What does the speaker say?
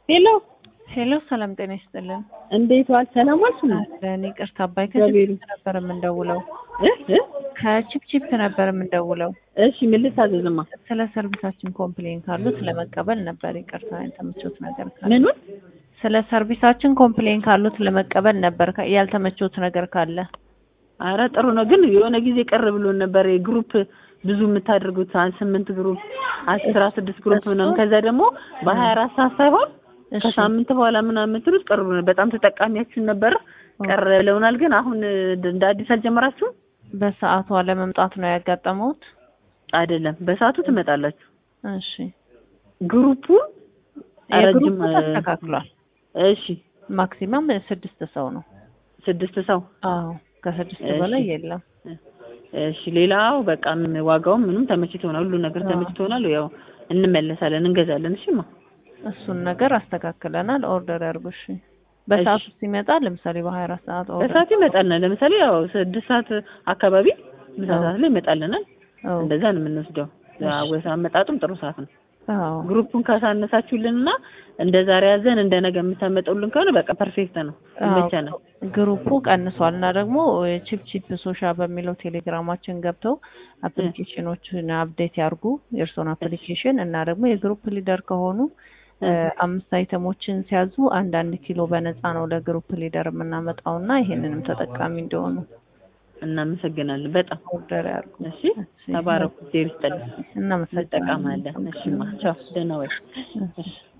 ሄሎ ሄሎ ሰላም ጤና ይስጥልን። እንዴት ዋል? ሰላም ዋልሽ? አለን ይቅርታ አባይ እግዚአብሔር ከችፕ ነበር የምንደውለው። እ እ ከችፕችፕ ነበር የምንደውለው። እሺ ምን ልታዘዝማ? ስለ ሰርቪሳችን ኮምፕሌን ካሉት ለመቀበል ነበር። ይቅርታ ያልተመቾት ነገር ካለ ምኑን? ስለ ሰርቪሳችን ኮምፕሌን ካሉት ለመቀበል ነበር። ከ- ያልተመቾት ነገር ካለ አረ ጥሩ ነው፣ ግን የሆነ ጊዜ ቅር ብሎን ነበር። ግሩፕ ብዙ የምታደርጉት አንድ ስምንት ግሩፕ አስራ ስድስት ግሩፕ ምናምን ከዛ ደግሞ በሀያ አራት ሰዓት ሳይሆን እሺ ከሳምንት በኋላ ምናምን የምትሉት ቅር ብሎን በጣም ተጠቃሚያችን ነበር። ቅር ብለውናል። ግን አሁን እንደ አዲስ አልጀመራችሁም? በሰዓቱ አለመምጣት ነው ያጋጠመውት። አይደለም፣ በሰዓቱ ትመጣላችሁ። እሺ ግሩፑ የግሩፕ ረጅም ተስተካክሏል። እሺ ማክሲመም ስድስት ሰው ነው። ስድስት ሰው አዎ ከስድስት እሺ። በላይ የለም። እሺ ሌላው በቃ ምን ዋጋውም ምንም ተመችቶናል። ሁሉ ነገር አዎ። ተመችቶናል። ያው እንመለሳለን፣ እንገዛለን። እሺማ እሱን ነገር አስተካክለናል። ኦርደር ያርጉ። እሺ በሰዓቱ ሲመጣ ለምሳሌ በሀያ አራት ሰዓት ኦርደር በሰዓት ይመጣልናል። ለምሳሌ ያው ስድስት ሰዓት አካባቢ ምሳ አዎ። ሰዓት ላይ ይመጣልናል። አዎ እንደዛ ነው የምንወስደው። አወሳ አመጣጡም ጥሩ ሰዓት ነው። አዎ ግሩፑን ካሳነሳችሁልንና እንደ ዛሬ ያዘን እንደ ነገ የምታመጡልን ከሆነ በቃ ፐርፌክት ነው፣ ይመቸናል። ግሩፑ ቀንሷል እና ደግሞ ቺፕ ቺፕ ሶሻ በሚለው ቴሌግራማችን ገብተው አፕሊኬሽኖችን አፕዴት ያርጉ የእርስዎን አፕሊኬሽን እና ደግሞ የግሩፕ ሊደር ከሆኑ እ፣ አምስት አይተሞችን ሲያዙ አንድ አንድ ኪሎ በነፃ ነው ለግሩፕ ሊደር የምናመጣው እና ይሄንንም ተጠቃሚ እንዲሆኑ እናመሰግናለን በጣም ኦርደር ያርጉ። እሺ። ተባረኩ። ዜር ይስጥልኝ። እናመሰግናለን። እንጠቀማለን። እሺማ ቻው፣ ደህና ወይ። እሺ።